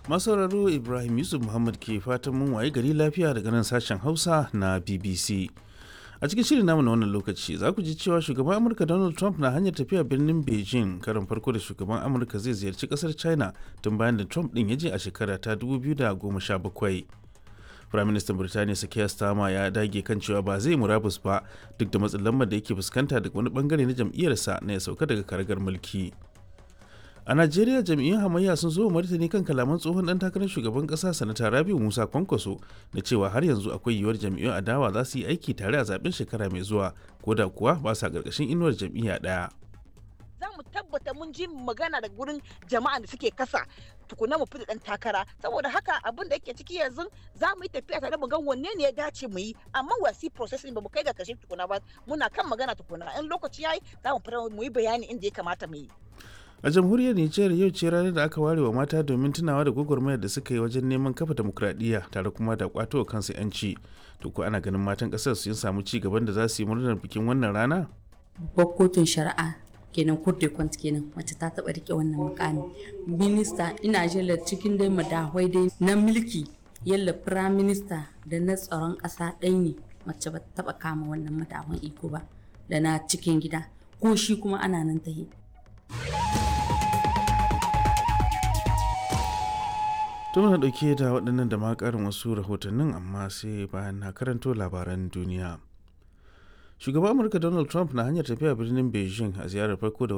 masauraro ibrahim yusuf muhammad ke fatan mun waye gari lafiya daga nan sashen hausa na bbc a cikin shirin namu na wannan lokaci za ku ji cewa shugaban amurka donald trump na hanyar tafiya birnin beijing karin farko da shugaban amurka zai ziyarci kasar china tun bayan da trump din ya je a shekara ta 2017 firaministan birtaniya sakiya stama ya dage kan cewa ba zai murabus ba duk da matsin lambar da yake fuskanta daga wani bangare na jam'iyyarsa na ya sauka daga karagar mulki a najeriya jam'iyyun hamayya sun zo martani kan kalaman tsohon dan takarar shugaban kasa sanata rabiu musa kwankwaso da cewa har yanzu akwai yiwuwar jam'iyyun adawa za su yi aiki tare a zaben shekara mai zuwa ko da kuwa ba sa karkashin inuwar jam'iyya daya za mu tabbata mun ji magana da gurin jama'a da suke kasa tukuna mu fita dan takara saboda haka abin da yake ciki yanzu za mu yi tafiya tare mu ga wanne ne ya dace mu yi amma wasi processing ba mu kai ga kashe tukuna ba muna kan magana tukuna in lokaci yayi za mu fara mu yi bayani inda ya kamata mu yi a jamhuriyar nijar yau ce ranar da aka ware wa mata domin tunawa da gwagwarmayar da suka yi wajen neman kafa demokuraɗiyya tare kuma da kwato wa kansu yanci to ko ana ganin matan ƙasar sun samu ci gaban da za su yi murnar bikin wannan rana babbar kotun shari'a kenan court de compte kenan mace ta taba rike wannan mukami minista ina jela cikin dai madahwai dai na mulki yalla prime minister da na tsaron ƙasa ɗaya ne mace ba ta taba kama wannan madahwan iko ba da na cikin gida ko shi kuma ana nan ta yi to muna dauke da waɗannan da ma ƙarin wasu rahotannin amma sai bayan na karanto labaran duniya shugaban amurka donald trump na hanyar tafiya birnin beijing a ziyarar farko da